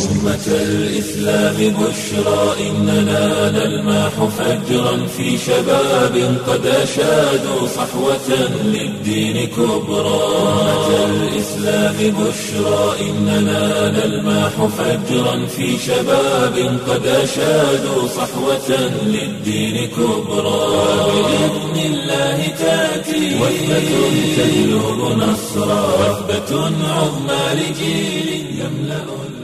أمة الإسلام بشرى إننا نلمح فجرا في شباب قد أشادوا صحوة للدين كبرى أمة الإسلام بشرى إننا نلمح فجرا في شباب قد أشادوا صحوة للدين كبرى بإذن الله تأتي وثبة تجلب نصرا وثبة عظمى لجيل يملأ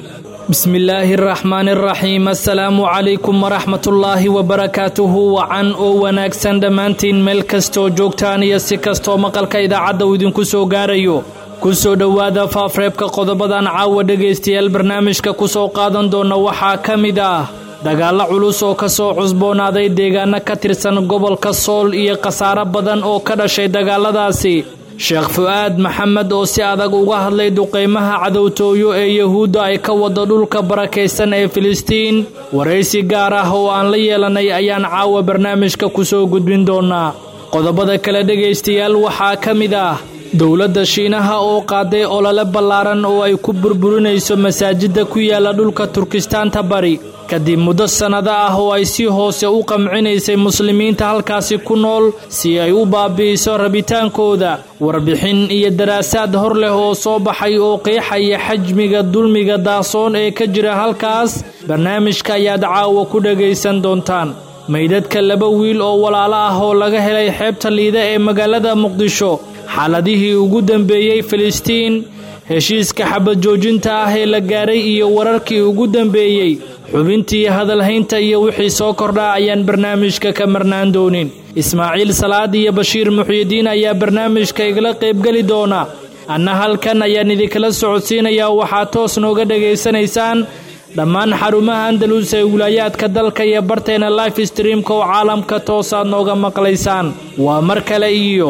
bismi illaahi araxmaan araxiim assalaamu calaykum waraxmatullaahi wabarakaatuhu wacan oo wanaagsan dhammaantiin meel kastooo joogtaan iyo si kastoo maqalka idaacadda uu idinku soo gaarayo ku soo dhowaada faafreebka qodobadan caawa dhegaystayaal barnaamijka ku soo qaadan doona waxaa ka mid ah dagaallo culus oo ka soo cusboonaaday deegaano ka tirsan gobolka sool iyo khasaaro badan oo ka dhashay dagaaladaasi sheekh fu'aad maxamed oo si adag uga hadlay duqaymaha cadowtooyo ee yuhuudda ay ka wada dhulka barakaysan ee filistiin waraysi gaar ah oo aan la yeelanay ayaan caawa barnaamijka ku soo gudbin doonaa qodobada kale dhegaystayaal waxaa ka mid ah dowladda shiinaha oo qaaday olole ballaaran oo ay ku burburinayso masaajidda ku yaala dhulka turkistaanta bari kadib muddo sannado ah oo ay si hoose u qamcinaysay muslimiinta halkaasi ku nool si ay u baabi'iso rabitaankooda warbixin iyo daraasaad hor leh oo soo baxay oo qeexaya xajmiga dulmiga daasoon ee ka jira halkaas barnaamijka ayaad caawa ku dhagaysan doontaan maydadka laba wiil oo walaalo ah oo laga helay xeebta liida ee magaalada muqdisho xaaladihii ugu dambeeyey filistiin heshiiska xabad joojinta ah ee la gaaray iyo wararkii ugu dambeeyey xubintii hadalhaynta iyo wixii soo kordhaa ayaan barnaamijka ka marnaan doonin ismaaciil salaad iyo bashiir muxyidiin ayaa barnaamijka igala qaybgeli doona anna halkan ayaan idinkala socodsiinayaa waxaad toos nooga dhegaysanaysaan dhammaan xarumaha andalus ee wilaayaadka dalka iyo barteena life streamka oo caalamka toosaad nooga maqlaysaan waa mar kale iyo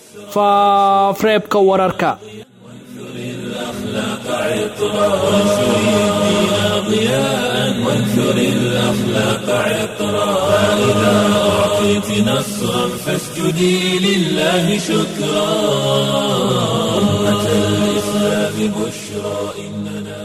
faafreebka wararka وانثر الأخلاق عطرا فإذا أعطيت نصرا فاسجدي لله شكرا أمة الإسلام بشرى إننا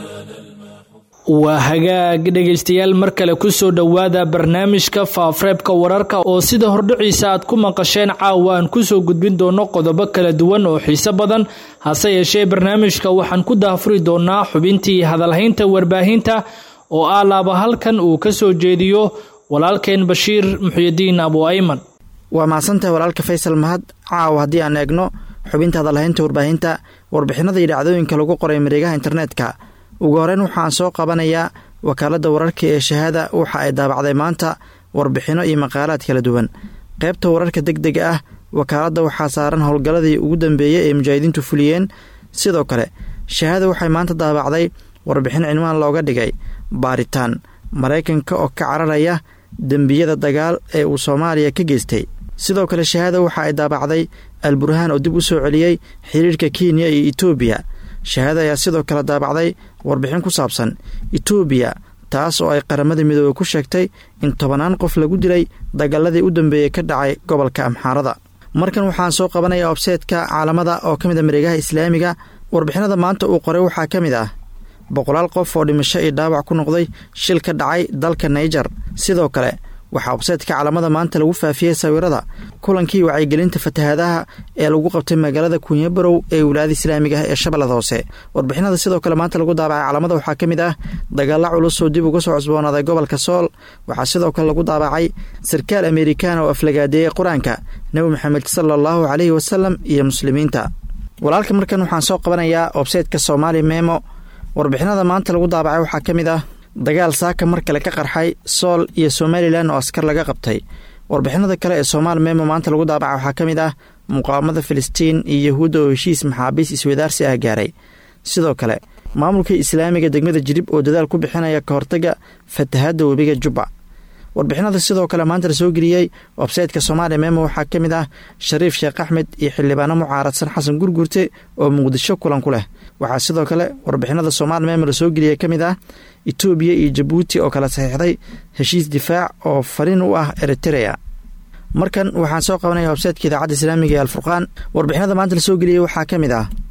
waa hagaag dhegaystayaal mar kale ku soo dhowaada barnaamijka faafreebka wararka oo sida hordhiciisa aad ku maqasheen caawa aan ku soo gudbin doono qodobo kala duwan oo xiise badan hase yeeshee barnaamijka waxaan ku daafuri doonaa xubintii hadalhaynta warbaahinta oo ah laaba halkan uu ka soo jeediyo walaalkeen bashiir muxyidiin abu ayman waa mahadsantahay walaalka faysal mahad caawa haddii aan eegno xubinta hadalhaynta warbaahinta warbixinada iyo dhacdooyinka lagu qoray mareegaha internetka ugu horeyn waxaan soo qabanayaa wakaaladda wararka ee shahaada waxa ay daabacday maanta warbixinno iyo maqaalaad kala duwan qaybta wararka deg dega ah wakaaladda waxaa saaran howlgalladii ugu dambeeyey ee mujaahidiintu fuliyeen sidoo kale shahaada waxay maanta daabacday warbixin cinwaan looga dhigay baaritaan maraykanka oo ka cararaya dembiyada dagaal ee uu soomaaliya ka geystay sidoo kale shahaada waxa ay daabacday alburhaan oo dib u soo celiyey xiriirka kenya iyo etoobiya shahaada ayaa sidoo kale daabacday warbixin ku saabsan etoobiya taas oo ay qaramada midoobey ku sheegtay in tobanaan qof lagu dilay dagaaladii u dambeeyey ka dhacay gobolka amxaarada markan waxaan soo qabanaya obseedka caalamada oo ka mid a mareegaha islaamiga warbixinada maanta uu qoray waxaa ka mid ah boqolaal qof oo dhimasho iyo dhaawac ku noqday shil ka dhacay dalka naijer sidoo kale waxaa obseedka caalamada maanta lagu faafiyey sawirada kulankii wacyigelinta fatahaadaha ee lagu qabtay magaalada kunyabarow ee wilaayada islaamiga ah ee shabeellada hoose warbixinada sidoo kale maanta lagu daabacay caalamada waxaa ka mid ah dagaalla culus oo dib uga soo cusboonaaday gobolka sool waxaa sidoo kale lagu daabacay sarkaal amerikaana oo aflagaadeeyey qur-aanka nebi maxamed sala allahu caleyhi wasalam iyo muslimiinta walaalka markan waxaan soo qabanayaa obseedka soomaali memo warbixinada maanta lagu daabacay waxaa ka mid ah dagaal saaka mar kale ka qarxay sool iyo somalilan oo askar laga qabtay warbixinada kale ee soomaali memo maanta lagu daabaca waxaa ka mid ah muqaawamada filistiin iyo yahuudda oo heshiis maxaabiis iswadaarsi ah gaaray sidoo kale maamulka islaamiga degmada jirib oo dadaal ku bixinaya ka hortaga fatahaadda webiga jubba warbixinada sidoo kale maanta la soo geliyey websaytka soomaaliya memo waxaa ka mid ah shariif sheekh axmed iyo xildhibaano mucaaradsan xasan gurgurte oo muqdisho kulan ku leh waxaa sidoo kale warbixinada soomaali memo la soo geliyey ka mid ah etoobiya iyo jabuuti oo kala saxiixday heshiis difaac oo fariin u ah eriterea markan waxaan soo qabanaya websaytka idaacadda islaamiga ee alfurqaan warbixinada maanta la soo geliyey waxaa ka mid ah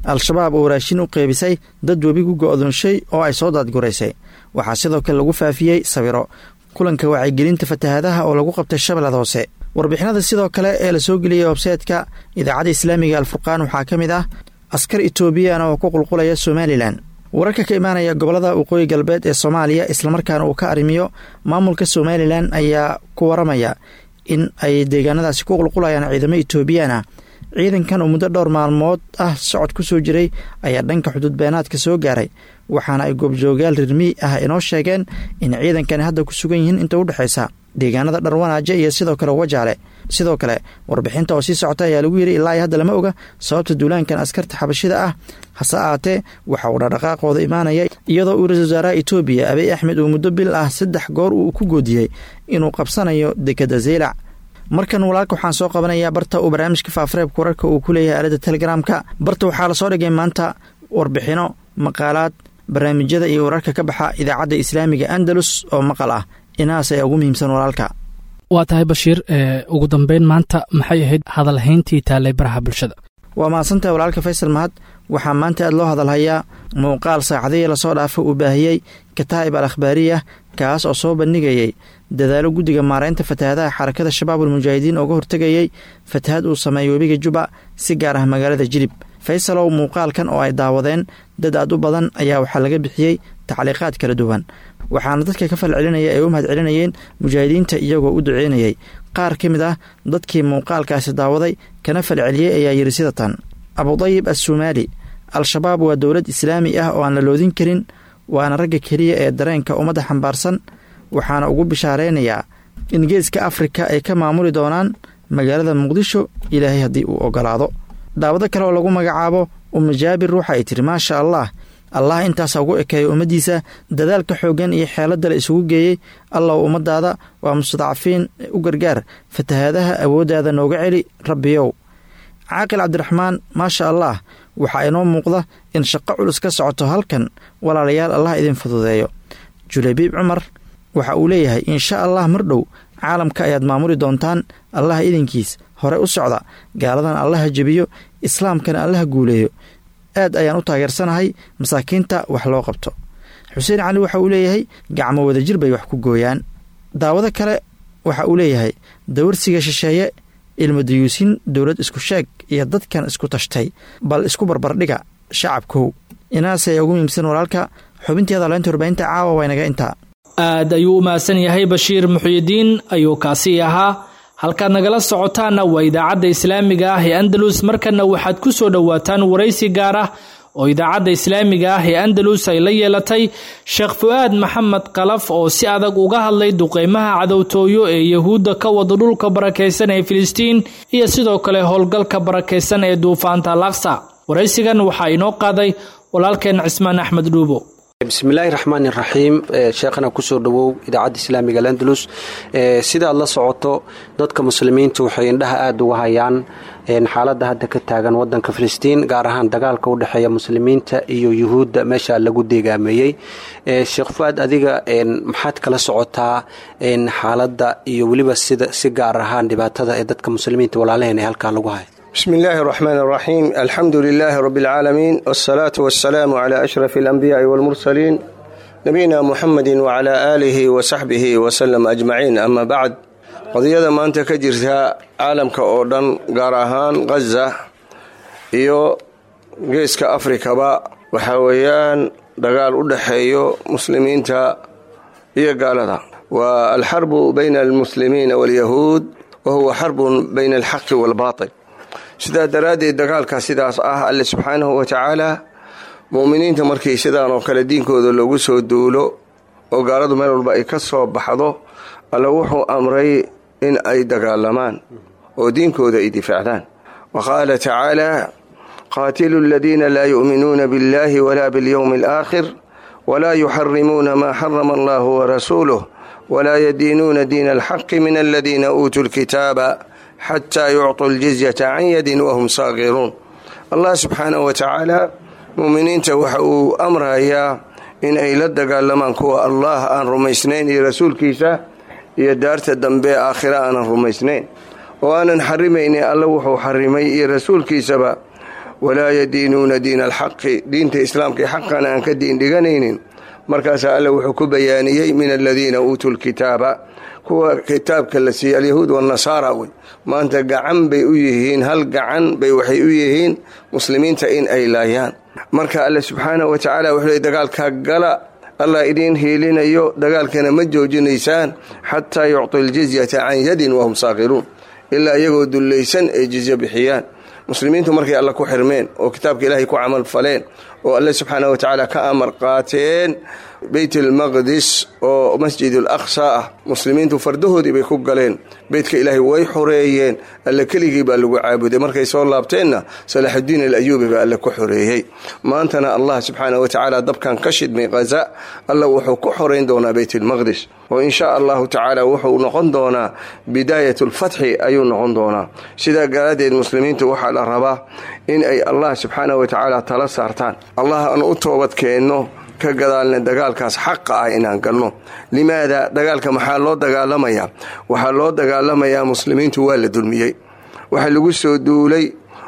al-shabaab oo raashin u qeybisay dad webigu go'doonshay oo ay soo daadguraysay waxaa sidoo kale lagu faafiyey sawiro kulanka wacyigelinta fatahaadaha oo lagu qabtay shabeellada hoose warbixinada sidoo kale ee lasoo geliyey websaytka idaacadda islaamiga alfurqaan waxaa ka mid ah askar etoobiyana oo ku qulqulaya somalilan wararka ka imaanaya gobolada waqooyi galbeed ee soomaaliya islamarkaana uu ka arrimiyo maamulka somalilan ayaa ku waramaya in ay deegaanadaasi ku qulqulayaan ciidamo etoobiyaan ah ciidankan oo muddo dhowr maalmood ah socod ku soo jiray ayaa dhanka xuduud beenaadka soo gaaray waxaana ay goobjoogayaal rirmi ah inoo sheegeen in ciidankani hadda ku sugan yihiin inta u dhexaysa deegaanada dharwanaaje iyo sidoo kale wajaale sidoo kale warbixinta oo sii socota ayaa lagu yidhi ilaa iyo hadda lama oga sababta duulaankan askarta xabashida ah hase ahaatee waxa uu dhaqdhaqaaqooda imaanaya iyadoo uu ra-isul wasaaraha etoobiya abiy axmed uu muddo bil ah saddex goor uu ku goodiyey inuu qabsanayo dekeda zeylac markan walaalka waxaan soo qabanayaa barta uu barnaamijka faafareebka wararka uu ku leeyahay aaladda telegramka barta waxaa lasoo dhigay maanta warbixino maqaalaad barnaamijyada iyo wararka ka baxa idaacadda islaamiga andalus oo maqal ah inahaas ayaa ugu muhiimsan walaalka waa tahay bashiir ugu dambeyn maanta maxay ahayd hadalhayntii taallay baraha bulshada waa mahadsantahay walaalka faysal mahad waxaa maanta aad loo hadalhayaa muuqaal saacadihii lasoo dhaafo uu baahiyey kataa'ib al akhbaariya kaas oo soo bandhigayey dadaalo guddiga maaraynta fatahaadaha xarakada shabaab almujaahidiin ooga hortegayey fatahad uu sameeyey webiga juba si gaar ah magaalada jilib faysalow muuqaalkan oo ay daawadeen dad aad u badan ayaa waxaa laga bixiyey tacliiqaad kala duwan waxaana dadka ka fal celinaya ay u mahad celinayeen mujaahidiinta iyagoo u duceynayay qaar ka mid ah dadkii muuqaalkaasi daawaday kana fal celiyey ayaa yidhi sida tan abudayib assumaali al-shabaab waa dowlad islaami ah oo aan la loodin karin waana ragga keliya ee dareenka ummadda xambaarsan waxaana ugu bishaaraynayaa in geeska afrika ay ka maamuli doonaan magaalada muqdisho ilaahay haddii uu ogolaado daawado kale oo lagu magacaabo umma jaabir ruuxa ay tiri maasha allah allah intaasa ugu ekeeya ummaddiisa dadaalka xooggan iyo xeeladda la isugu geeyey allaw ummadaada waa mustadcafiin u gargaar fatahaadaha awooddaada nooga celi rabbiyow caaqil cabdiraxmaan maasha allah waxaa inoo muuqda in shaqo culus ka socoto halkan walaalayaal allah idin fududeeyo julaybiib cumar waxa uu leeyahay insha allah mar dhow caalamka ayaad maamuli doontaan allaha idinkiis hore u socda gaaladan allaha jebiyo islaamkana allaha guuleeyo aad ayaan u taageersanahay masaakiinta wax loo qabto xuseen cali waxa uu leeyahay gacmo wadajir bay wax ku gooyaan daawado kale waxa uu leeyahay dawarsiga shisheeye ilmadayuusin dowlad isku sheeg iyo dadkan isku tashtay bal isku barbardhiga shacabkow inaas ayaa ugu muhiimsan walaalka xubinteeda leynta warbaahinta caawa waynaga intaa aad ayuu u mahadsan yahay bashiir muxuyidiin ayuu kaasi ahaa halkaad nagala socotaanna waa idaacadda islaamiga ah ee andalus markana waxaad ku soo dhowaataan waraysi gaar ah oo idaacadda islaamiga ah ee andalus ay la yeelatay sheekh fu-aad maxamed kalaf oo si adag uga hadlay duqeymaha cadowtooyo ee yahuudda ka wada dhulka barakaysan ee filistiin iyo sidoo kale howlgalka barakaysan ee duufaanta alaqsa waraysigan waxaa inoo qaaday walaalkeen cismaan axmed dhuubo bismillaahi raxmaan iraxiim sheekhana kusoo dhowow idaacadda islaamiga landalus sidaad la socoto dadka muslimiinta waxay indhaha aada uga hayaan xaaladda hadda ka taagan wadanka filistiin gaar ahaan dagaalka u dhexeeya muslimiinta iyo yuhuudda meesha lagu deegaameeyey sheekh fuaad adiga maxaad kala socotaa xaaladda iyo weliba sida si gaar ahaan dhibaatada ee dadka muslimiinta walaalaheen ee halkaa lagu haya بسم الله الرحمن الرحيم الحمد لله رب العالمين والصلاة والسلام على أشرف الأنبياء والمرسلين نبينا محمد وعلى آله وصحبه وسلم أجمعين أما بعد qadiyada maanta ka jirta caalamka oo dhan gaar ahaan ghaza iyo geeska afrikaba waxaa weeyaan dagaal u dhexeeyo muslimiinta iyo gaalada waa alxarbu bayna almuslimiina waalyahuud wa huwa xarbun bayna alxaqi waalbaatil sidaa daraaddeed dagaalka sidaas ah alle subxaanahu wa tacaala mu'miniinta markii sidaan oo kale diinkooda loogu soo duulo oo gaaladu meel walba ay ka soo baxdo alle wuxuu amray in ay dagaalamaan oo diinkooda ay difaacdaan wa qaala tacaala qaatilu aladiina laa yu'minuuna biاllahi wala biاlyowmi alaakhir walaa yuxarimuuna maa xarama allahu warasuuluh walaa yadiinuuna diina alxaqi min aladiina uutuu lkitaaba xataa yucطuu ljizyata can yadin wahum saaqiruun allah subxaanahu wa tacaala muuminiinta waxa uu amrayaa in ay la dagaalamaan kuwa allah aan rumaysnayn iyo rasuulkiisa iyo daarta dambe aakhira aanan rumaysnayn oo aanan xarimaynin alle wuxuu xarimay iyo rasuulkiisaba walaa yadiinuuna diina alxaqi diinta islaamka xaqana aan ka diindhiganaynin markaasaa alle wuxuu ku bayaaniyey min aladiina uutuu lkitaaba kuwa kitaabka la siiyey alyahuud wanasaara wey maanta gacan bay u yihiin hal gacan bay waxay u yihiin muslimiinta in ay laayaan marka alle subxaanah wa tacaala wuxuu leey dagaalkaa gala allah idiin hiilinayo dagaalkana ma joojinaysaan xataa yucطu ljizyata can yadin wahum saakiruun ilaa iyagoo dullaysan ay jizya bixiyaan muslimiintu markay alle ku xirmeen oo kitaabka ilaahay ku camal faleen oo alle subxaanah wa tacaala ka amar qaateen beyt almaqdis oo masjid alaqsa ah muslimiintu fardahoodii bay ku galeen beytka ilaahay way xoreeyeen alle keligii baa lagu caabuday markay soo laabteenna salaaxudiin alayuubi baa alle ku xoreeyey maantana allah subxaanah wa tacaala dabkan ka shidmay khaza alla wuxuu ku xoreyn doonaa beyt almaqdis oo insha allahu tacaala wuxuu noqon doonaa bidaayat alfatxi ayuu noqon doonaa sidaa garaaddeed muslimiintu waxaa la rabaa in ay allah subxaanah wa tacaala tala saartaan allah aan u toobad keenno ka gadaalna dagaalkaas xaqa ah inaan galno limaada dagaalka maxaa loo dagaalamayaa waxaa loo dagaalamayaa muslimiintu waa la dulmiyey waxa lagu soo duulay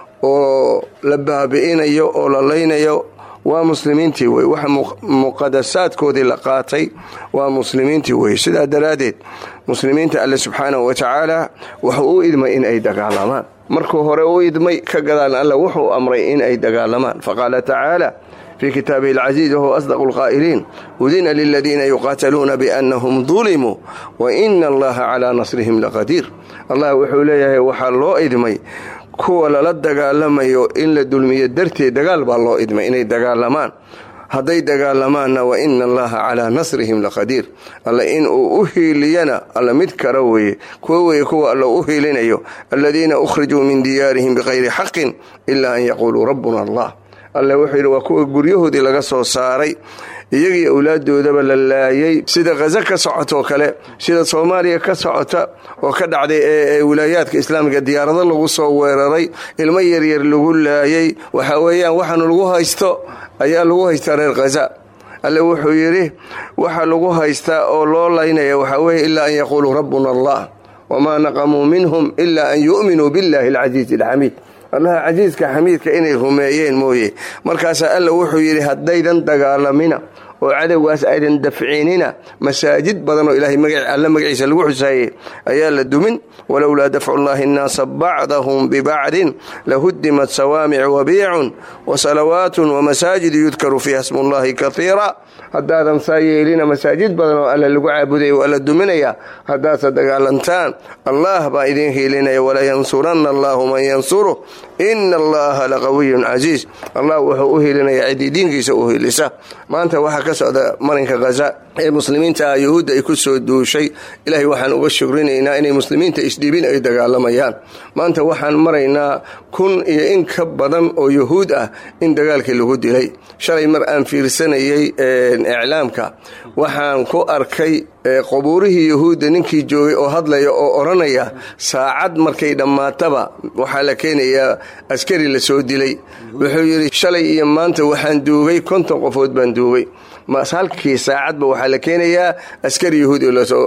oo la baabi'inayo oo la laynayo waa muslimiintii wey waxa muqadasaadkoodii la qaatay waa muslimiintii wey sidaa daraaddeed muslimiinta alle subxaanahu wa tacaala wuxuu u idmay in ay dagaalamaan markuu hore u idmay ka gadaalna alle wuxuu amray in ay dagaalamaan faqaala tacaala في kitaabihi الcaزيiز whuwa أصدق الqاa'iliin udina liladiina yuqaataluuna bأnahum ظulimuu waإna allaha calىa nasrihim laqadiir allah wuxuu leeyahay waxaa loo idmay kuwa lala dagaalamayo in la dulmiyo darteed dagaal baa loo idmay inay dagaalamaan hadday dagaalamaanna waina allaha calaa nasrihim laqadiir alla in uu u hiiliyana alla mid kara weeye kuwa weeye kuwa alla u hiilinayo aladiina ukhrijuu min diyaarihim bikayri xaqin ila an yaquuluu rabbuna allah alle wuxuu yidhi waa kuwa guryahoodii laga soo saaray iyagii awlaaddoodaba la laayay sida khaza ka socotoo kale sida soomaaliya ka socota oo ka dhacday ee wilaayaadka islaamiga diyaarado lagu soo weeraray ilmo yaryar lagu laayay waxa weeyaan waxaanu lagu haysto ayaa lagu haystaa reer khaza alle wuxuu yidhi waxa lagu haystaa oo loo laynaya waxaa weeye ilaa an yaquuluu rabbuna allah wamaa naqamuu minhum ilaa an yu'minuu billahi alcasiizi alxamiid allaha casiiska xamiidka inay rumeeyeen mooye markaasaa alla wuxuu yidhi haddaydan dagaalamina oo cadowgaas aydan dafcinina masaajid badan oo ilaahay alle magaciisa lagu xusaayey ayaa la dumin walowlaa dafcu llahi annaasa bacdahum bibacdin lahudimat sawaamicu wabiicun wasalawaatun wamasaajidu yudkaru fiiha smullahi kaiira haddaadan saa yeelina masaajid badan oo alle lagu caabudaya waa la duminaya haddaadsa dagaalantaan allah baa idiin hiilinaya walayansuranna allahu man yansuruh ina allaha laqawiyun casiis allah wuxuu u hiilinaya ciddii diinkiisa u hiilisa maanta waxaa ka socda marinka khaza ee muslimiinta ah yuhuudda ay ku soo duushay ilaahay waxaan uga shugrinaynaa inay muslimiinta isdhiibin ay dagaalamayaan maanta waxaan maraynaa kun iyo in ka badan oo yuhuud ah in dagaalkii lagu dilay shalay mar aan fiirsanayay iclaamka waxaan ku arkay qubuurihii yuhuudda ninkii joogay oo hadlaya oo odhanaya saacad markay dhammaataba waxaa la keenayaa askari la soo dilay wuxuu yidhi shalay iyo maanta waxaan duugay konton qofood baan duugay halkii saacadba waxaa la keenayaa askari yuhuudi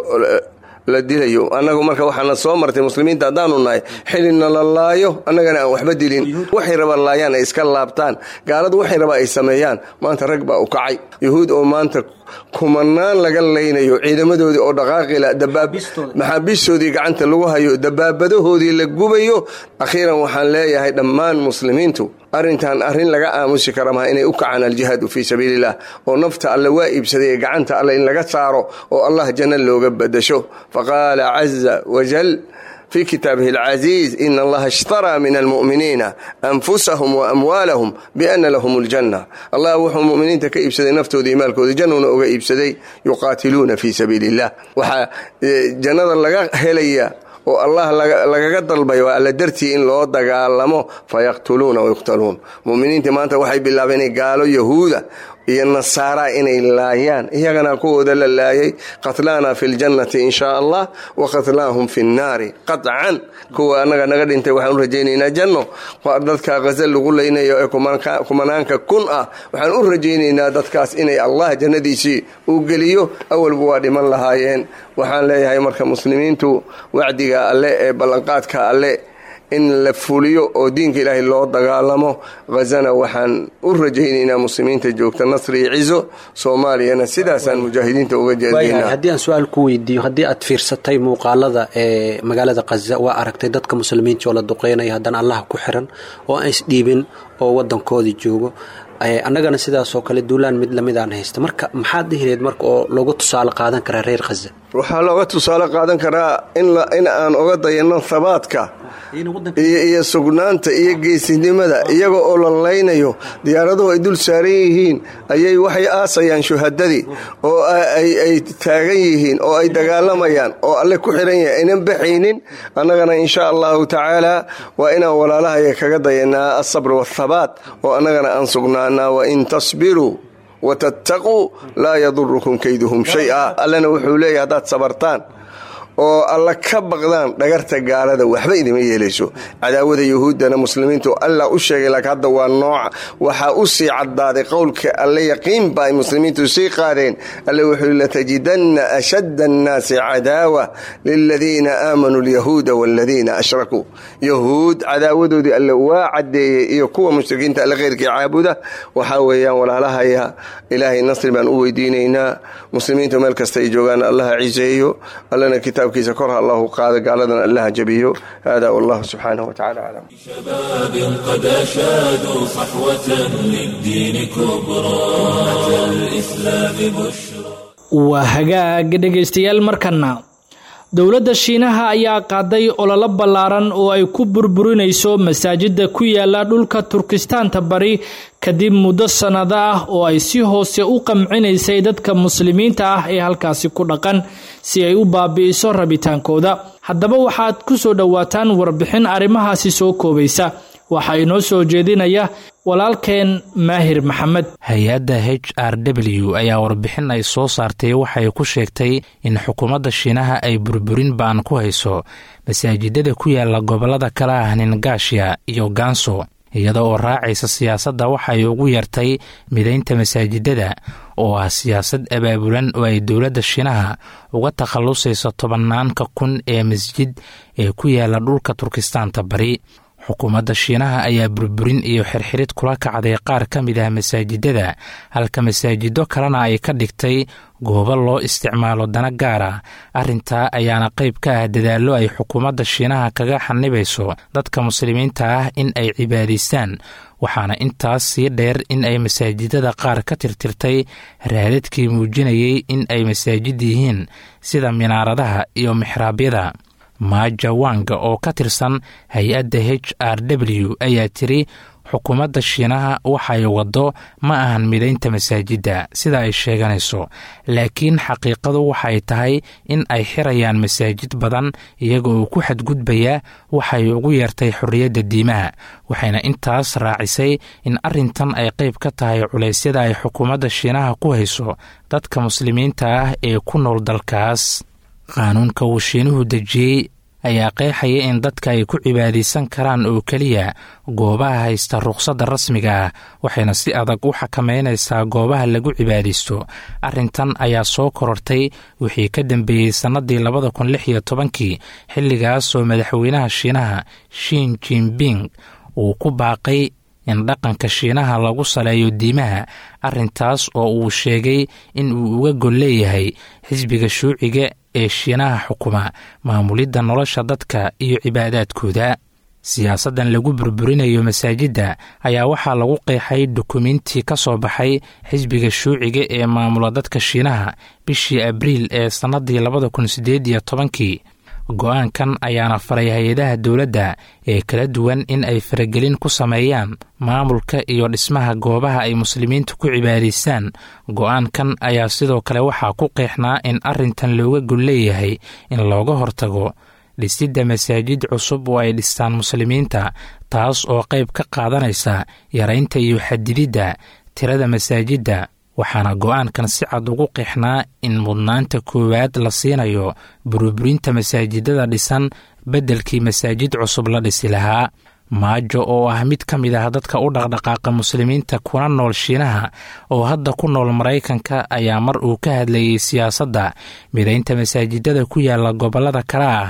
la dilayo annagu marka waxaana soo martay muslimiinta haddaanu nahay xilina la laayo annagana aan waxba dilin waxay rabaan laayaan ay iska laabtaan gaaladu waxay rabaan ay sameeyaan maanta rag baa u kacay yuhuud oo maanta kumanaan laga laynayo ciidamadoodii oo dhaqaaqila maxaabiistoodii gacanta lagu hayo dabaabadahoodii la gubayo akhiiran waxaan leeyahay dhammaan muslimiintu arrintan arrin laga aamusi kara maha inay u kacaan aljihaadu fii sabiiliillah oo nafta alle waa iibsaday ee gacanta alle in laga saaro oo allah janno looga badasho faqaala caza wajal في kitaabihi الcaزيiز in اllaha اshtarىa min اlmuؤminiina أnfusahum وأmwaalahum bأna lahm اljanة allah wuxuu muminiinta ka iibsaday naftooda iyo maalkooda jannuna uga iibsaday yuqaatiluuna fii sabiili الlah waxaa jannada laga helaya oo allah lagaga dalbay waa alla dartii in loo dagaalamo fayaqtuluuna wayuqtaluun muminiintii maanta waxay bilaabeen inay gaalo yahuuda iyo nasaara inay laayaan iyagana kuwooda la laayay qatlaana fi ljannati in shaa allah wa qatlaahum fi nnaari qaطcan kuwa annaga naga dhintay waxaan u rajaynaynaa janno dadka khaza lagu laynayo ee kumanaanka kun ah waxaan u rajaynaynaa dadkaas inay allah jannadiisii uu geliyo awalba waa dhiman lahaayeen waxaan leeyahay marka muslimiintu wacdiga alle ee ballanqaadka alle in la fuliyo oo diinka ilaahay loo dagaalamo khazana waxaan u rajaynaynaa muslimiinta joogta nasri iyo cizo soomaaliyana sidaasaan mujaahidiinta uga jeedinaa haddii aan su-aal ku weydiiyo haddii aad fiirsatay muuqaalada ee magaalada khaza waa aragtay dadka muslimiinta oo la duqeynaya haddana allaha ku xiran oo aan isdhiibin oo wadankoodii joogo annagana sidaasoo kale duulaan mid lamid aan haysta marka maxaad dhihileed marka oo loogu tusaale qaadan karaa reer khaza waxaa looga tusaale qaadan karaa in aan oga dayano habaadka iyo sugnaanta iyo geesinimada iyaga oo la laynayo diyaaraduhu ay dul saaran yihiin ayay waxay aasayaan shuhadadii oo ay taagan yihiin oo ay dagaalamayaan oo alle ku xiran yahay aynan baxaynin annagana insha allahu tacaala waa inaan walaalahaya kaga dayanaa asabr waathabaat oo annagana aan sugnaanaa wain tasbiruu watattaquu laa yadurukum kayduhum shay-a allena wuxuu leeyahy haddaad sabartaan oo alla ka baqdaan dhagarta gaalada waxba idima yeelayso cadaawada yuhuuddana muslimiintu alla u sheegay laakiin hadda waa nooca waxaa u sii caddaaday qowlka alle yaqiinba ay muslimiintu sii qaadeen alle wuxuu latajidanna ashadda annaasi cadaawa liladiina aamanuu alyahuuda waaladiina ashrakuu yahuud cadaawadoodii alle waa caddeeyey iyo kuwa mushrikiinta alle kheyrkii caabuda waxaa weeyaan walaalahaya ilaahay nasri baan u weydiinaynaa muslimiintu meel kasta ay joogaan allaha ciseeyo allana kitaabkiisa kor ha allahu qaada gaaladan allaha jabiyo hada wallahu subxaanahu watacaala aclam شباب قد أشادوا صحوة للدين كبرى أتى الإسلام بشرى waa hagaag dhegaystayaal markana dowladda shiinaha ayaa qaaday ololo ballaaran oo ay ku burburinayso masaajida ku yaala dhulka turkistaanta bari kadib muddo sannado ah oo ay si hoose u qamcinaysay dadka muslimiinta ah ee halkaasi ku dhaqan si ay u baabi'iso rabitaankooda haddaba waxaad ku soo dhowaataan warbixin arrimahaasi soo koobaysa waxaa inoo soo jeedinaya walaalkeen maahir maxamed hay-adda h r w ayaa warbixin ay soo saartay waxay ku sheegtay in xukuumadda shiinaha ay burburin ba'an ku hayso masaajidada ku yaala gobollada kale ah ningaashiya iyo ganso iyada oo raacaysa siyaasadda waxay ugu yartay midaynta masaajidada oo ah siyaasad abaabulan oo ay dowladda shiinaha uga takhallusayso tobannaanka kun ee masjid ee ku yaala dhulka turkistaanta bari xukuumadda shiinaha ayaa burburin iyo xirxirid kula kacday qaar ka mid ah masaajidada halka masaajido kalena ay ka dhigtay goobo loo isticmaalo dana gaara arrintaa ayaana qayb ka ah dadaallo ay xukuumadda shiinaha kaga xanibayso dadka muslimiinta ah in ay cibaadaystaan waxaana intaas sii dheer in ay masaajidada qaar ka tirtirtay raadadkii muujinayay in ay masaajid yihiin sida minaaradaha iyo mixraabyada maaja wanga oo ka tirsan hay-adda h r w ayaa tiri xukuumadda shiinaha waxay waddo ma ahan midaynta masaajidda sida ay sheeganayso laakiin xaqiiqadu waxay tahay in ay xirayaan masaajid badan iyaga oo ku xadgudbaya waxay ugu yeertay xorriyadda diimaha waxayna intaas raacisay in arrintan ay qayb ka tahay culeysyada ay xukuumadda shiinaha ku hayso dadka muslimiinta ah ee ku nool dalkaas qaanuunka uu shiinuhu dejiyey ayaa qeexaya in dadka ay ku cibaadaysan karaan oo keliya goobaha haysta rukhsadda rasmiga ah waxayna si adag u xakameynaysaa goobaha lagu cibaadaysto arrintan ayaa soo korortay wixii ka dambeeyey sannadii labada kun lix iyo tobankii xilligaasoo madaxweynaha shiinaha shin jinping uu ku baaqay in dhaqanka shiinaha lagu saleeyo diimaha arrintaas oo uu sheegay in uu uga gol leeyahay xisbiga shuuciga ee shiinaha xukuma maamulidda nolosha dadka iyo cibaadaadkooda siyaasaddan lagu burburinayo masaajidda ayaa waxaa lagu qeexay dukumiintii ka soo baxay xisbiga shuuciga ee maamula dadka shiinaha bishii abriil ee sannadii labada kun siddeed iyo tobankii go-aankan ayaana faray hay-adaha dowladda ee kala duwan in ay faragelin ku sameeyaan maamulka iyo dhismaha goobaha ay muslimiintu ku cibaadaystaan go-aankan ayaa sidoo kale waxaa ku qeexnaa in arrintan looga gol leeyahay in looga hortago dhisidda masaajid cusub oo ay dhistaan muslimiinta taas oo qayb ka qaadanaysa yaraynta iyo xadididda tirada masaajidda waxaana go-aankan si cad ugu qeexnaa in mudnaanta koowaad la siinayo burburinta masaajidada dhisan beddelkii masaajid cusub la dhisi lahaa maajo oo ah mid ka mid ah dadka u dhaqdhaqaaqa muslimiinta kuna nool shiinaha oo hadda ku nool maraykanka ayaa mar uu ka hadlayey siyaasadda midaynta masaajidada ku yaala gobollada kale ah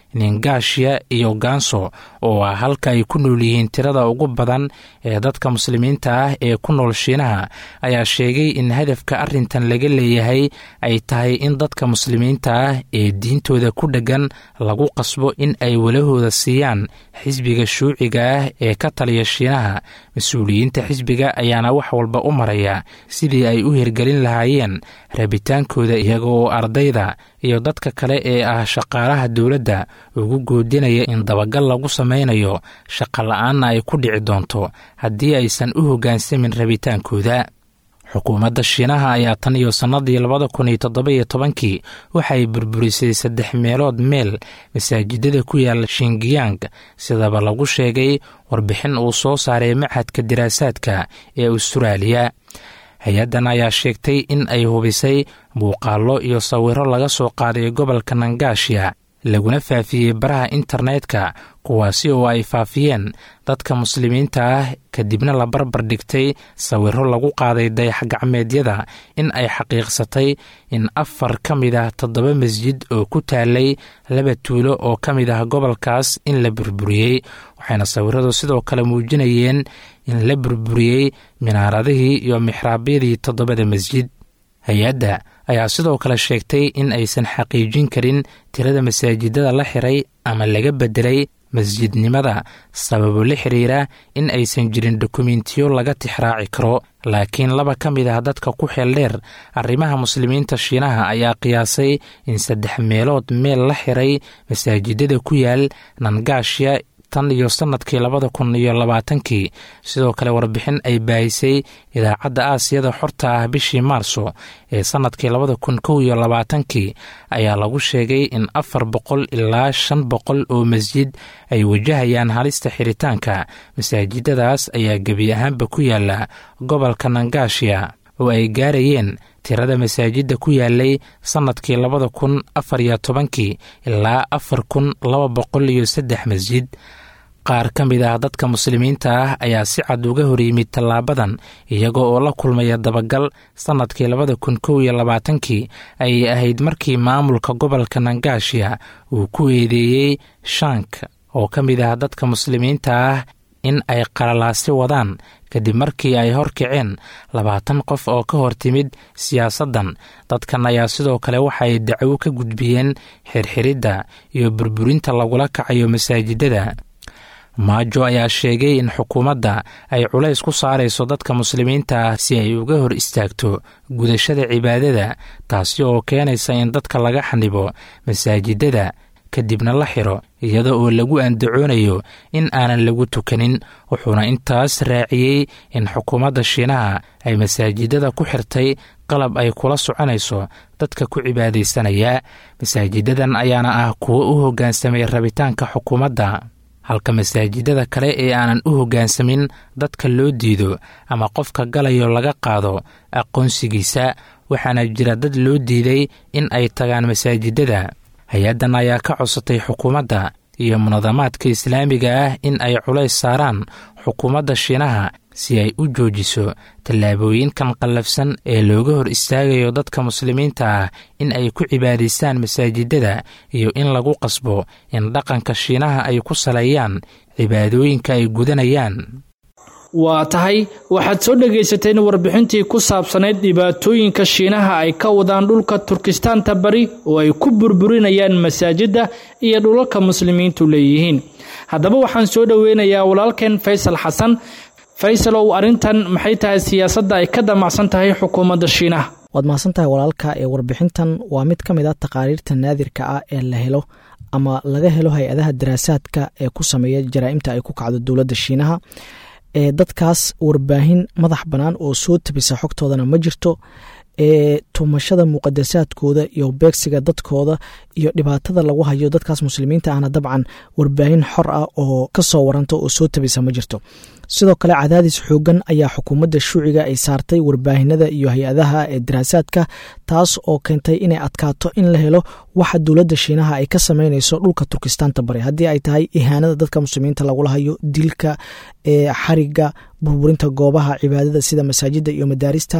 ningaashiya iyo gaanso oo ah halka ay ku nool yihiin tirada ugu badan ee dadka muslimiinta ah ee ku nool shiinaha ayaa sheegay in hadafka arrintan laga leeyahay ay tahay in dadka muslimiinta ah ee diintooda ku dheggan lagu qasbo in ay walahooda siiyaan xisbiga shuuciga ah ee ka taliya shiinaha mas-uuliyiinta xisbiga ayaana wax walba u maraya sidii ay u hirgelin lahaayeen rabitaankooda iyaga oo ardayda iyo dadka kale ee ah shaqaalaha dowladda ugu goodinaya in dabagal lagu samaynayo shaqa la-aanna ay ku dhici doonto haddii aysan u hoggaansamin rabitaankooda xukuumadda shiinaha ayaa tan iyo sannadii labada kun iyo toddoba-iyo tobankii waxay burburisay saddex meelood meel masaajidada ku yaala shingiyang sidaba lagu sheegay warbixin uu soo saaray machadka diraasaadka ee ustaraaliya hay-addan ayaa sheegtay in ay hubisay muuqaallo iyo sawiro laga soo qaaday gobolka nangaashiya laguna faafiyey baraha internetka kuwaasi oo ay faafiyeen dadka muslimiinta ah kadibna la barbar dhigtay sawiro lagu qaaday dayax-gacmeedyada in ay xaqiiqsatay in afar ka mid ah toddoba masjid oo ku taalay laba tuulo oo ka mid ah gobolkaas in la burburiyey waxayna sawiradu sidoo kale muujinayeen in la burburiyey minaaradihii iyo mixraabyadii toddobada masjid hay-adda ayaa sidoo kale sheegtay in aysan xaqiijin karin tirada masaajidada la xiray ama laga beddelay masjidnimada sababo la xiriira in aysan jirin dokumentiyo laga tixraaci karo laakiin laba ka mid ah dadka ku xeel dheer arrimaha muslimiinta shiinaha ayaa qiyaasay in saddex meelood meel la xiray masaajidada ku yaal nangaashiya tan iyo sannadkii labada kun iyo labaatankii sidoo kale warbixin ay baahisay idaacadda aasiyada xorta ah bishii maarso ee sannadkii labada kun kow iyo labaatankii ayaa lagu sheegay in afar boqol ilaa shan boqol oo masjid ay wajahayaan halista xiritaanka masaajidadaas ayaa gebi ahaanba ku yaala gobolka nangaashiya oo ay gaarayeen tirada masaajidda ku yaalay sannadkii labada kun afar iyo tobankii ilaa afar kun laba boqol iyo saddex masjid qaar ka mid ah dadka muslimiinta ah ayaa si cad uga hor yimid tallaabadan iyaga oo la kulmaya dabagal sannadkii labada kun kow iyo labaatankii ayay ahayd markii maamulka gobolka nangaashiya uu ku eedeeyey shank oo ka mid ah dadka muslimiinta ah in ay qalalaasi wadaan kadib markii ay horkaceen labaatan qof oo ka hor timid siyaasaddan dadkan ayaa sidoo kale waxaay dacwo ka gudbiyeen xirxiridda iyo burburinta lagula kacayo masaajidada maajo ayaa sheegay in xukuumadda ay culays ku saarayso dadka muslimiinta ah si ay uga hor istaagto gudashada cibaadada taasi oo keenaysa in dadka laga xanibo masaajidada kadibna la xiro iyada oo lagu andacoonayo in aanan lagu tukanin wuxuuna intaas raaciyey in xukuumadda shiinaha ay masaajidada ku xirtay qalab ay kula soconayso dadka ku cibaadaysanaya masaajidadan ayaana ah kuwo u hoggaansamay rabitaanka xukuumadda halka masaajidada kale ee aanan u hoggaansamin dadka loo diido ama qofka galayo laga qaado aqoonsigiisa waxaana jira dad loo diiday in ay tagaan masaajidada hay-addan ayaa ka codsatay xukuumadda iyo munadamaadka islaamiga ah in ay culays saaraan xukuumadda shiinaha si ay u joojiso tallaabooyinkan qallafsan ee looga hor istaagayo dadka muslimiinta ah in ay ku cibaadaystaan masaajidada iyo in lagu qasbo in dhaqanka shiinaha ay ku saleeyaan cibaadooyinka ay gudanayaan waa tahay waxaad soo dhegaysateen warbixintii ku saabsanayd dhibaatooyinka shiinaha ay ka wadaan dhulka turkistaanta bari oo ay ku burburinayaan masaajidda iyo dhulalka muslimiintu leeyihiin haddaba waxaan soo dhoweynayaa walaalkeen faysal xasan faysal ow arrintan maxay tahay siyaasadda ay ka damacsan tahay xukuumadda shiinaha waad mahadsan tahay walaalka ee warbixintan waa mid ka mid a taqaariirta naadirka ah ee la helo ama laga helo hay-adaha daraasaadka ee ku sameeya jaraa'imta ay ku kacdo dowladda shiinaha ee dadkaas warbaahin madax bannaan oo soo tabisa xogtoodana ma jirto ee tumashada muqadasaadkooda iyo beegsiga dadkooda iyo dhibaatada lagu hayo dadkaas muslimiinta ahna dabcan warbaahin xor ah oo kasoo waranta oo soo tabisa ma jirto sidoo kale cadaadis xoogan ayaa xukuumadda shuuciga ay saartay warbaahinada iyo hay-adaha ee daraasaadka taas oo keentay inay adkaato in la helo waxa dowladda shiinaha ay ka sameyneyso dhulka turkistaanta bari haddii ay tahay ihaanada dadka muslimiinta lagula hayo dilka ee xariga burburinta goobaha cibaadada sida masaajida iyo madaarista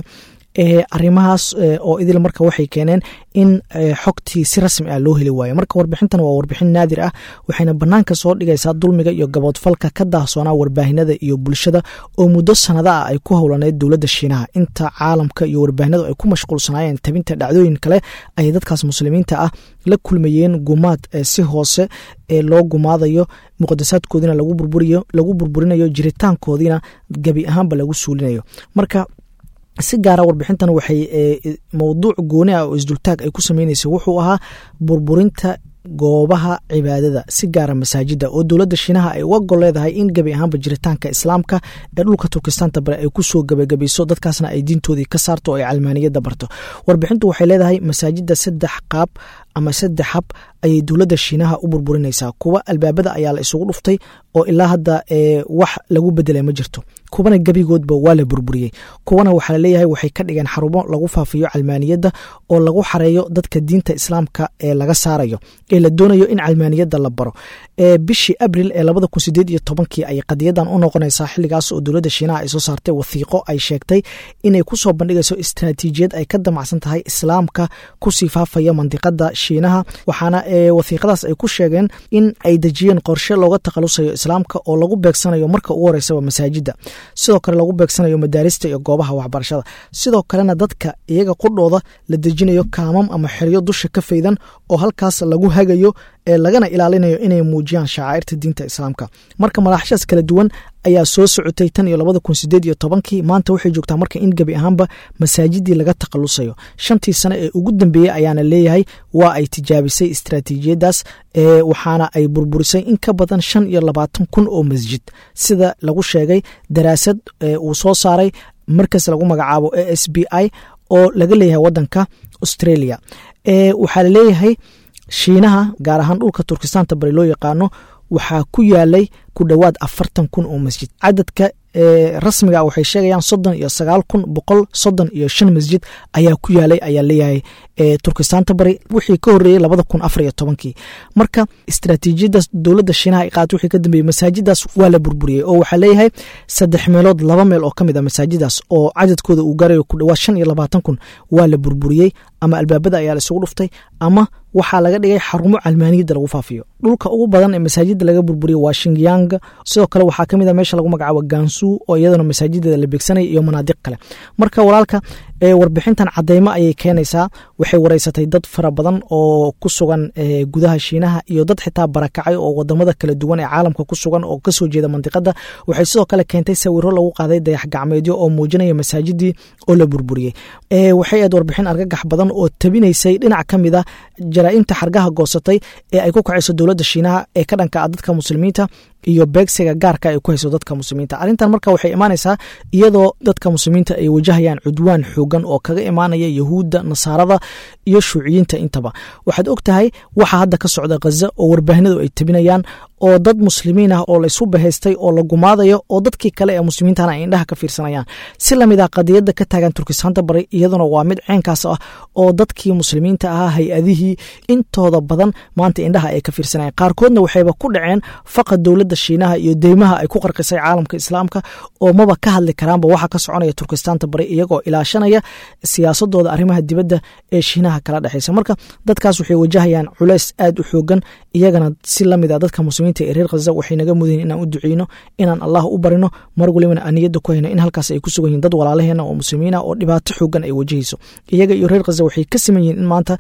arrimahaas oo idil marka waxay keeneen in xogtii si rasmi ah loo heli waayo marka warbixintan waa warbixin naadir ah waxayna banaanka soo dhigaysaa dulmiga iyo gaboodfalka ka daahsoonaa warbaahinada iyo bulshada oo muddo sanada ah ay ku howlaneyd dowladda shiinaha inta caalamka iyo warbaahinadu ay ku mashquulsanaayeen tabinta dhacdooyin kale ay dadkaas muslimiinta ah la kulmayeen gumaad si hoose ee loo gumaadayo muqadasaadkoodina lagu burburiyo lagu burburinayo jiritaankoodiina gebi ahaanba lagu suulinayo marka si gaara warbixintan waxay mowduuc gooni ah oo isdultaag ay ku sameyneysa wuxuu ahaa burburinta goobaha cibaadada si gaara masaajida oo dowladda shiinaha ay uga gol leedahay in gebi ahaanba jiritaanka islaamka ee dhulka turkistaanta bare ay kusoo gebagabayso dadkaasna ay diintoodii ka saarto oo ay calmaaniyadda barto warbixintu waxay leedahay masaajida saddex qaab ama saddex hab ayay dowladda shiinaha u burburinaysaa kuwa albaabada ayaa la isugu dhuftay oo ilaa hadda wax lagu bedelay ma jirto kuwana gebigoodba waa la burburiyey kuwana waxaa laleeyahay waxay ka dhigeen xarumo lagu faafiyo calmaaniyadda oo lagu xareeyo dadka diinta islaamka ee laga saarayo ee la doonayo in calmaaniyadda la baro bishii abril ee labada kun sideed iyo tobankii ayay qadiyadan u noqonaysaa xilligaas oo dowladda shiinaha ay soo saartay wathiiqo ay sheegtay inay kusoo bandhigayso istraatiijiyad ay ka damacsan tahay islaamka kusii faafaya mandiqada shiinaha waxaana wathiiqadaas ay ku sheegeen in ay dejiyeen qorshe looga takhalusayo islaamka oo lagu beegsanayo marka ugu horeysaba masaajida sidoo kale lagu beegsanayo madaarista iyo goobaha waxbarashada sidoo kalena dadka iyaga qudhooda la dejinayo kaamam ama xeryo dusha ka faydan oo halkaas lagu hagayo ee lagana ilaalinayo inay muujiyaan shacairta diinta islaamka marka malaaxashaas kala duwan ayaa soo socotay tan iyo labada kun sideed iyo tobankii maanta waxay joogtaa marka in gebi ahaanba masaajidii laga takhalusayo shantii sano ee ugu dambeeyey ayaana leeyahay waa ay tijaabisay istraatiijiyadaas waxaana ay burburisay in ka badan shan iyo labaatan kun oo masjid sida lagu sheegay daraasad uu soo saaray markas lagu magacaabo a s b i oo laga leeyahay wadanka australia waxaa laleeyahay shiinaha gaar ahaan dhulka turkistaanta bari loo yaqaano waxaa ku yaalay ku dhowaad afartan kun oo masjid cadadka rasmiga waxay sheegayaan soddon iyo sagaal kun boqol soddon iyo shan masjid ayaa ku yaalay ayaa leeyahay turkistaanta bari wixii ka horeeyey labada kun afar iyo tobankii marka istraatiijiyadaas dowladda shiinaha ay qaatay wixii ka dambeeyey masaajidaas waa la burburiyey oo waxaa leeyahay saddex meelood laba meel oo ka mid a masaajidaas oo cadadkooda uu gaarayo ku dhowaad shan iyo labaatan kun waa la burburiyey ama albaabada ayaa la isugu dhuftay ama waxaa laga dhigay xarumo calmaaniyadda lagu faafiyo dhulka ugu badan ee masaajida laga burburiyo waa shingyang sidoo kale waxaa kamid a meesha lagu magacaabo gansu oo iyadana masaajideeda la beegsanaya iyo manaadiq kale marka walaalka warbixintan cadeymo ayay keenaysaa waxay wareysatay dad fara badan oo ku sugan gudaha shiinaha iyo dad xitaa barakacay oo wadamada kala duwan ee caalamka ku sugan oo kasoo jeeda mandiqada waxay sidoo kale keentay sawiro lagu qaaday dayax gacmeedyo oo muujinaya masaajidii oo la burburiyey waxay aad warbixin argagax badan oo tabinaysay dhinac ka mid a jaraa'imta xargaha goosatay ee ay ku kacayso dowladda shiinaha ee ka dhanka ah dadka muslimiinta iyo beegsiga gaarka ay ku hayso dadka muslimiinta arrintan marka waxay imaanaysaa iyadoo dadka muslimiinta ay wajahayaan cudwaan xoogan oo kaga imaanaya yahuudda nasaarada iyo shuuciyiinta intaba waxaad og tahay waxa hadda ka socda khaza oo warbaahinadu ay tabinayaan oo dad muslimiin ah oo laysu bahaystay oo la gumaadayo oo dadkii kale ee muslimiintana ay indhaha ka fiirsanayaan si lamid ah qadiyadda ka taagan turkistaanta bari iyaduna waa mid ceenkaas ah oo dadkii muslimiinta ahaa hay-adihii intooda badan maanta indhaha ay ka fiirsanayaan qaarkoodna waxayba ku dhaceen faqa dowladda shiinaha iyo deymaha ay ku qarqisay caalamka islaamka oo maba ka hadli karaanba waxa ka soconaya turkistaanta bari iyagoo ilaashanaya siyaasadooda arrimaha dibadda ee shiinaha kala dhexeysa marka dadkaas waxay wajahayaan culays aad u xoogan iyagana si lamid a dadka muslimiinta ee reer khaza waxay naga mudayin inaan u duceyno inaan allah u barino mar walibana aniyadda ku hayno in halkaas ay ku sugan yihin dad walaalaheena oo muslimiina oo dhibaato xoogan ay wajahayso iyaga iyo reer khaza waxay ka siman yihiin in maanta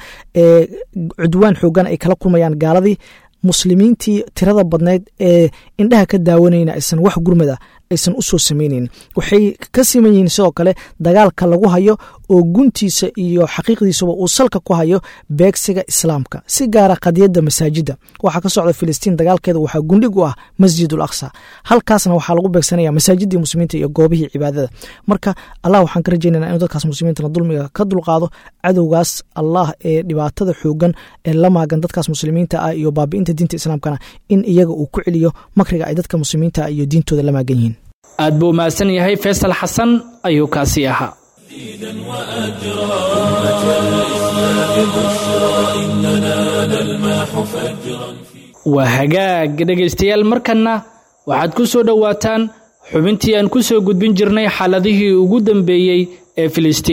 cudwaan xoogan ay kala kulmayaan gaaladii muslimiintii tirada badneyd ee indhaha ka daawanayna aysan wax gurmada aysan u soo samaynayn waxay ka siman yihiin sidoo kale dagaalka lagu hayo oo guntiisa iyo xaqiiqdiisaba uu salka ku hayo beegsiga islaamka si gaara qadiyadda masaajidda waxaa ka socda filistiin dagaalkeeda waxaa gundhig u ah masjid ul aqsa halkaasna waxaa lagu beegsanaya masaajidii muslimiinta iyo goobihii cibaadada marka allah waxaan ka rajaynana inuu dadkaas muslimiintana dulmiga ka dulqaado cadowgaas allah ee dhibaatada xoogan ee la maagan dadkaas muslimiinta ah iyo baabi'inta diinta islaamkana in iyaga uu ku celiyo makriga ay dadka muslimiinta ah iyo diintooda la maagan yihiin aad buu mahadsan yahay faysal xasan ayuu kaasi ahaa waa hagaag dhegaystayaal markanna waxaad ku soo dhowaataan xubintii aan ku soo gudbin jirnay xaaladihii ugu dambeeyey ee filistiin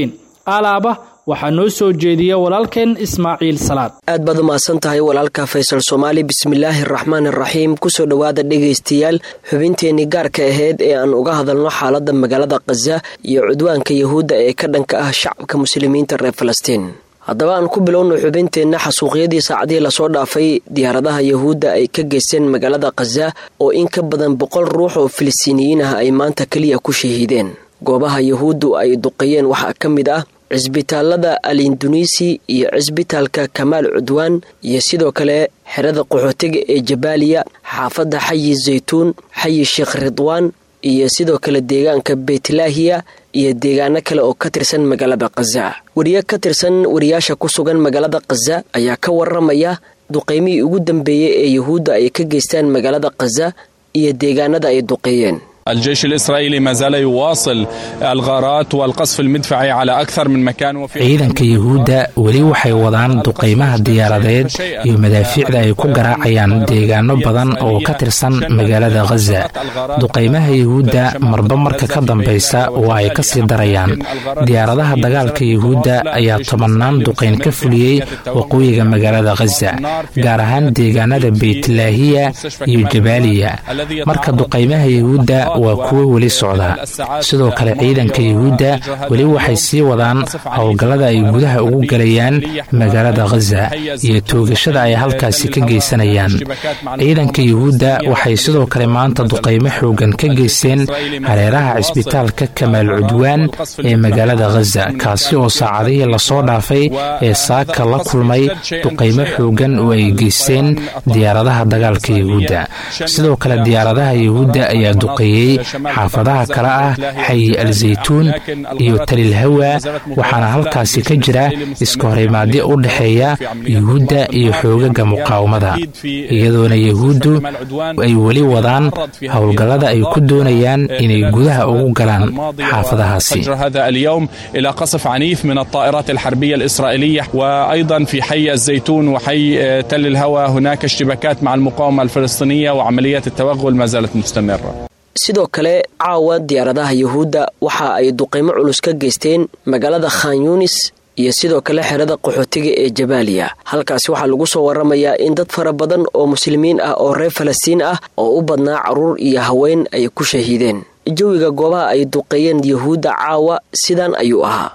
alaaba waxaa noo soo jeediya walaalkeen ismaaciil salaad aad baad umahadsan tahay walaalka faysal soomaali bismillaahi araxmaan iraxiim kusoo dhowaada dhegaystayaal xubinteenii gaarka ahayd ee aan uga hadalno xaaladda magaalada khaza iyo cudwaanka yahuudda ee ka dhanka ah shacabka muslimiinta reer falastiin haddaba aan ku bilowno xubinteenna xasuuqyadii saacadihii lasoo dhaafay diyaaradaha yahuudda ay ka geysteen magaalada khaza oo in ka badan boqol ruux oo filistiiniyiin ah ay maanta keliya ku shahiideen goobaha yahuuddu ay duqeeyeen waxaa ka mid ah cisbitaalada al induneisi iyo cisbitaalka kamaal cudwaan iyo sidoo kale xerada qaxootiga ee jabaaliya xaafadda xayi zaytuun xayi sheekh ridwaan iyo sidoo kale deegaanka beytlaahiya iyo deegaano kale oo ka tirsan magaalada khaza wariye ka tirsan wariyaasha ku sugan magaalada khaza ayaa ka waramaya duqeymihii ugu dambeeyey ee yahuudda ay ka geystaan magaalada khaza iyo deegaanada ay duqeeyeen الجيش الإسرائيلي ما زال يواصل الغارات والقصف المدفعي على أكثر من مكان وفي ciidanka yahuudda weli waxay wadaan duqaymaha diyaaradeed iyo madaafiicda ay ku garaacayaan deegaano badan oo ka tirsan magaalada khaza duqaymaha yahuudda marba marka ka dambaysa waa ay ka sii darayaan diyaaradaha dagaalka yahuudda ayaa tobannaan duqayn ka fuliyey waqooyiga magaalada khaza gaar ahaan deegaanada beytlaahiya iyo jabaaliya marka duqaymaha yahuudda waa kuwo weli socda sidoo kale ciidanka yahuudda weli waxay sii wadaan howlgallada ay gudaha ugu galayaan magaalada khaza iyo toogashada ay halkaasi ka geysanayaan ciidanka yahuudda waxay sidoo kale maanta duqaymo xoogan ka geysteen hareeraha cisbitaalka kamaal cudwaan ee magaalada khaza kaasi oo saacadihii lasoo dhaafay ee saaka la kulmay duqaymo xoogan oo ay geysteen diyaaradaha dagaalka yahuudda sidoo kale diyaaradaha yahuudda ayaa duqeeyey xaafadaha kale ah xayi al zaytuun iyo talilhawa waxaana halkaasi ka jira iska horimaadyo u dhexeeya yuhuudda iyo xoogaga muqaawamada iyadoona yahuuddu ay weli wadaan howlgallada ay ku doonayaan inay gudaha ugu galaan xaafadahaasi هذا اليوم إلى قصف عنيف من الطائرات الحربية الإسرائيلية وأيضا في حي الزيتون وحي تل الهوى هناك اشتباكات مع المقاومة الفلسطينية وعمليات التوغل ما زالت مستمرة sidoo kale caawa diyaaradaha yahuudda waxa ay duqaymo culus ka geysteen magaalada khan yunis iyo sidoo kale xerada qaxootiga ee jabaaliya halkaasi waxaa lagu soo waramayaa in dad fara badan oo muslimiin ah oo reer falastiin ah oo u badnaa caruur iyo haween ay ku shahiideen jawiga goobaha ay duqeeyeen yahuudda caawa sidan ayuu ahaa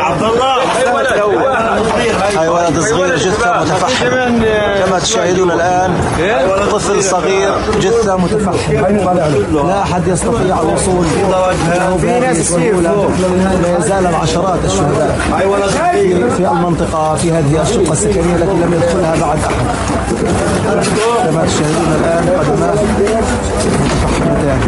ولد صغير جثة متفحمة كما تشاهدون الآن طفل صغير جثة متفحمة لا أحد يستطيع الوصول له بهذه السهولة لا يزال العشرات الشهداء في المنطقة في هذه الشقة السكنية التي لم يدخلها بعد أحد كما تشاهدون الآن قدماه متفحمتان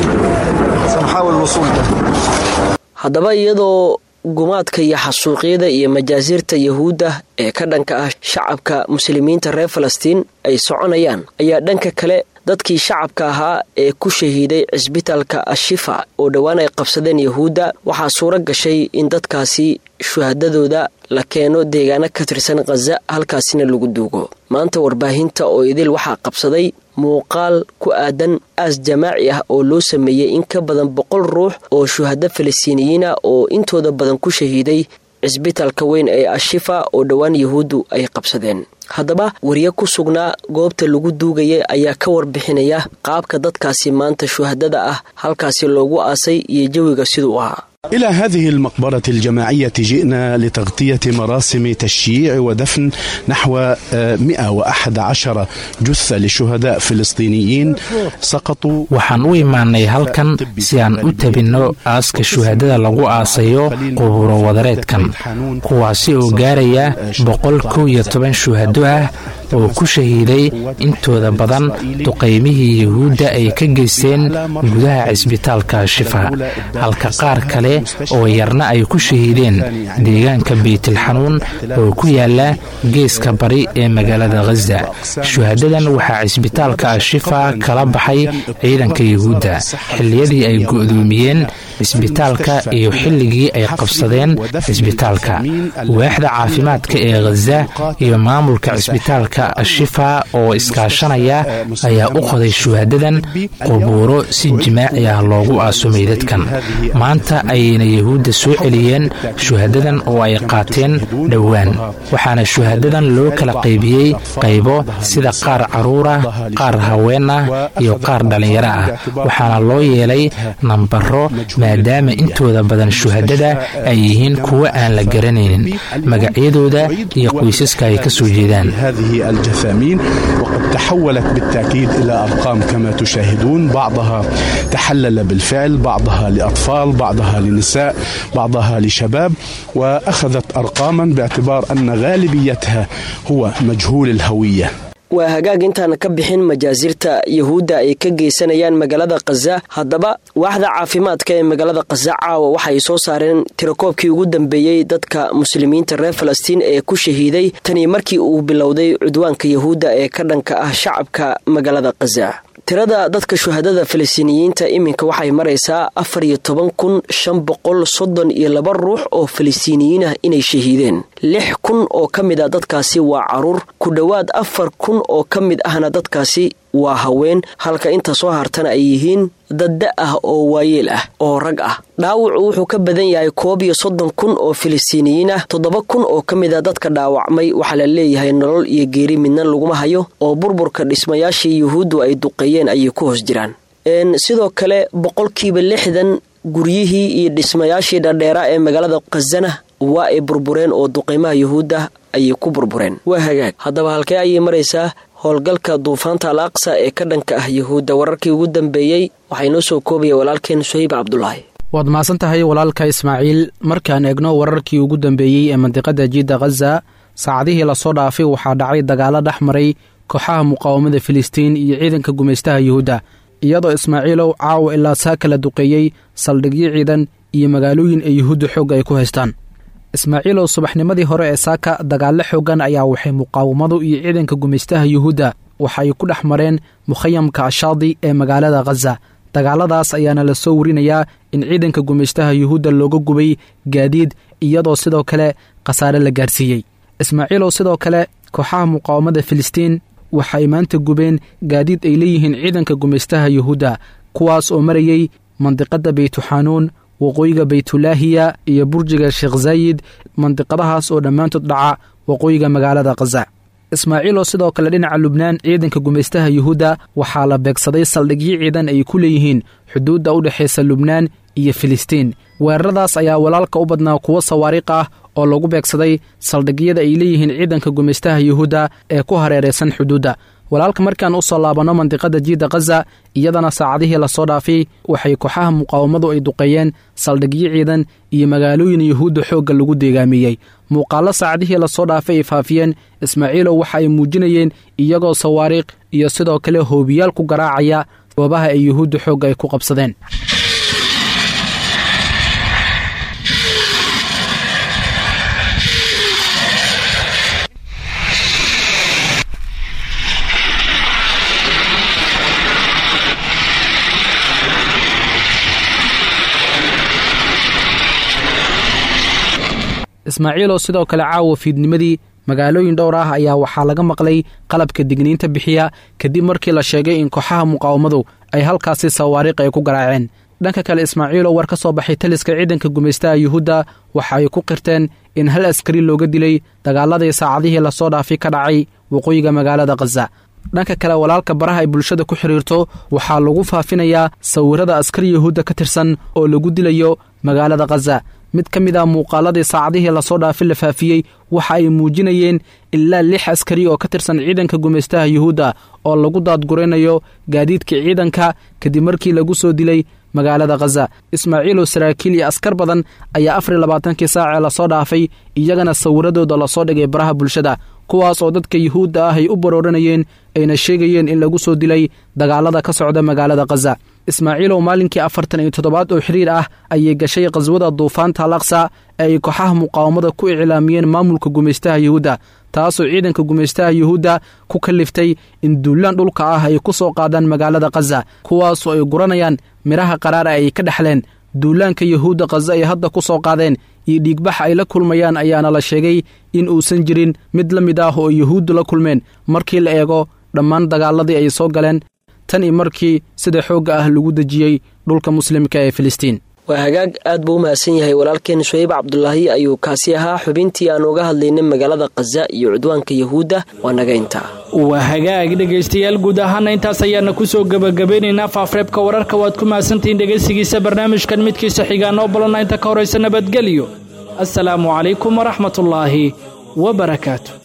سنحاول الوصول له haddaba iyadoo gumaadka iyo xasuuqyada iyo majaasiirta yahuudda ee ka dhanka ah shacabka muslimiinta reer falastiin ay soconayaan ayaa dhanka kale dadkii shacabka ahaa ee ku shahiiday cisbitaalka ashifa oo dhowaan ay qabsadeen yahuudda waxaa suuro gashay in dadkaasi shuhadadooda la keeno deegaano ka tirsan khaza halkaasina lagu duugo maanta warbaahinta oo idil waxaa qabsaday muuqaal ku aadan aas jamaaci ah oo loo sameeyey in ka badan boqol ruux oo shuhado falastiiniyiina oo intooda badan ku shahiiday cisbitaalka weyn ee ashifa oo dhowaan yahuuddu ay qabsadeen haddaba wariye ku sugnaa goobta lagu duugaya ayaa ka warbixinaya qaabka dadkaasi maanta shuhadada ah halkaasi loogu aasay iyo jawiga siduu ahaa إلى هذه المقبرة الجماعية جئنا لتغطية مراسم تشييع ودفن نحو 111 جثة لشهداء فلسطينيين سقطوا waxaan u imaanay halkan si aan u tabinno aaska shuhadada lagu aasayo quburo wadareedkan kuwaasi oo gaaraya boqol kow iyo toban shuhado ah oo ku shahiiday intooda badan duqaymihii yahuudda ay ka geysteen gudaha cisbitaalka shifa halka qaar kale oo yarna ay ku shahiideen deegaanka beytilxanuun oo ku yaala geeska bari ee magaalada khaza shuhadadan waxaa cisbitaalka ashifa kala baxay ciidanka yahuudda xilliyadii ay go'doomiyeen cisbitaalka iyo xilligii ay qabsadeen cisbitaalka waaxda caafimaadka ee khaza iyo maamulka cisbitaalka macadka ashifa oo iskaashanaya ayaa u qoday shuhadadan qubuuro si jimaaci ah loogu aaso meydadkan maanta ayayna yahuudda soo celiyeen shuhadadan oo ay qaateen dhowaan waxaana shuhadadan loo kala qaybiyey qaybo sida qaar carruura qaar haween ah iyo qaar dhallinyaro ah waxaana loo yeelay nambaro maadaama intooda badan shuhadada ay yihiin kuwo aan la garanaynin magacyadooda iyo qoysaska ay ka soo jeedaan هذه الجثامين وقد تحولت بالتأكيد إلى أرقام كما تشاهدون بعضها تحلل بالفعل بعضها لأطفال بعضها لنساء بعضها لشباب وأخذت أرقاما باعتبار أن غالبيتها هو مجهول الهوية waa hagaag intaan ka bixin majaasirta yahuudda ay ka geysanayaan magaalada khaza haddaba waaxda caafimaadka ee magaalada khaza caawa waxay soo saareen tirakoobkii ugu dambeeyey dadka muslimiinta reer falastiin ee ku shahiiday tanii markii uu bilowday cudwaanka yahuudda ee ka dhanka ah shacabka magaalada khaza tirada dadka shuhadada falastiiniyiinta iminka waxay maraysaa afar iyo toban kun shan boqol soddon iyo laba ruux oo falastiiniyiin ah inay shahiideen lix kun oo ka mid a dadkaasi waa caruur ku dhowaad afar kun oo ka mid ahna dadkaasi waa haween halka inta soo hartana ay yihiin dadda ah oo waayeel ah oo rag ah dhaawacu wuxuu ka badan yahay koob iyo soddon kun oo filistiiniyiin ah toddoba kun oo ka mid a dadka dhaawacmay waxaa la leeyahay nolol iyo geeri midna laguma hayo oo burburka dhismayaashii yuhuuddu ay duqeeyeen ayay ku hoos jiraan sidoo kale boqolkiiba lixdan guryihii iyo dhismayaashii dhadheeraa ee magaalada khazana waa ay burbureen oo duqeymaha yuhuudda ayay ku burbureen waa hagaag haddaba halkee ayay maraysaa howlgalka duufaanta al aqsa ee ka dhanka ah yuhuudda wararkii ugu dambeeyey waxaa inoo soo koobaya walaalkeen suhayb cabdulaahi waad mahadsan tahay walaalka ismaaciil markaan eegno wararkii ugu dambeeyey ee mandiqada jiidda khaza saacadihii lasoo dhaafay waxaa dhacay dagaalo dhex maray kooxaha muqaawamada filistiin iyo ciidanka gumaystaha yuhuudda iyadoo ismaaciilow caawa ilaa saa kala duqeeyey saldhigyo ciidan iyo magaalooyin ee yuhuudda xoogga ay ku haystaan ismaaciilow subaxnimadii hore ee saaka dagaallo xoogan ayaa waxay muqaawamadu iyo ciidanka gumaystaha yuhuudda waxa ay ku dhex mareen mukhayamka ashaadi ee magaalada khaza dagaaladaas ayaana la soo warinayaa in ciidanka gumaystaha yuhuudda looga gubay gaadiid iyadoo sidoo kale khasaare la gaarsiiyey ismaaciilow sidoo kale kooxaha muqaawamada filistiin waxa ay maanta gubeen gaadiid ay leeyihiin ciidanka gumaystaha yuhuudda kuwaas oo marayey mandiqadda beytuxanuun waqooyiga baytulaahiya iyo burjiga sheekh zaayid mandiqadahaas oo dhammaantood dhaca waqooyiga magaalada khaza ismaaciiloo sidoo kale dhinaca lubnaan ciidanka gumaystaha yuhuudda waxaa la beegsaday saldhigyo ciidan ay ku leeyihiin xuduudda u dhexaysa lubnaan iyo filistiin weeraradaas ayaa walaalka u badnaa kuwo sawaariikh ah oo lagu beegsaday saldhigyada ay leeyihiin ciidanka gumaystaha yuhuudda ee ku hareeraysan xuduudda walaalka markaan u soo laabanno mandiqada jiidda khaza iyadana saacadihii lasoo dhaafay waxay kooxaha muqaawamadu ay duqeeyeen saldhigyo ciidan iyo magaalooyin yuhuudda xoogga lagu deegaamiyey muuqaallo saacadihii lasoo dhaafay ay faafiyeen ismaaciilow waxa ay muujinayeen iyagoo sawaariikh iyo sidoo kale hoobiyaal ku garaacaya goobaha ay yuhuudda xoogga ay ku qabsadeen ismaaciilow sidoo kale caawa fiidnimadii magaalooyin dhowr ah ayaa waxaa laga maqlay qalabka digniinta bixiya kadib markii la sheegay in kooxaha muqaawamadu ay halkaasi sawaariikh ay ku garaaceen dhanka kale ismaaciilow war ka soo baxay taliska ciidanka gumaystaha yuhuudda waxa ay ku qirteen in hal askari looga dilay dagaaladii saacadihii lasoo dhaafay ka dhacay waqooyiga magaalada khaza dhanka kale walaalka baraha ay bulshada ku xidhiirto waxaa lagu faafinayaa sawirada askari yuhuudda ka tirsan oo lagu dilayo magaalada khaza mid ka mid ah muuqaaladii saacadihii lasoo dhaafay la faafiyey waxa ay muujinayeen ilaa lix askari oo ka tirsan ciidanka gumaystaha yuhuudda oo lagu daadguraynayo gaadiidka ciidanka kadib markii lagu soo dilay magaalada khaza ismaaciilow saraakiil iyo askar badan ayaa afar iyo labaatankii saacee lasoo dhaafay iyagana sawiradooda lasoo dhigay baraha bulshada kuwaas oo dadka yuhuudda ah ay u barooranayeen ayna sheegayeen in lagu soo dilay dagaalada ka socda magaalada khaza ismaaciilow maalinkii afartan iyo toddobaad oo xiriir ah ayay gashay khaswada duufaanta alaqsa ee ay kooxaha muqaawamada ku iclaamiyeen maamulka gumaystaha yuhuudda taasoo ciidanka gumaystaha yuhuudda ku kaliftay in duulaan dhulka ah ay ku soo qaadaan magaalada khaza kuwaasoo ay guranayaan midhaha qaraara ay ka dhexleen duulaanka yuhuudda khaza ay hadda ku soo qaadeen iyo dhiigbax ay la kulmayaan ayaana la sheegay in uusan jirin mid la mid ah oo yuhuuddu la kulmeen markii la eego dhammaan dagaaladii ay soo galeen tan iyo markii sida xoogga ah lagu dejiyey dhulka muslimka ee filistiin waa hagaag aad buu u mahadsan yahay walaalkeen suhayb cabdulaahi ayuu kaasi ahaa xubintii aan uga hadlaynay magaalada khaza iyo cudwaanka yahuudda waa naga intaa waa hagaag dhegaystayaal guud ahaana intaas ayaana kusoo gebagabeynaynaa faafreebka wararka waad ku mahadsantihiin dhegaysigiisa barnaamijkan midkiisa xigaa noo balana inta ka horaysa nabadgelyo assalaamu calaykum waraxmatullaahi wa barakaatu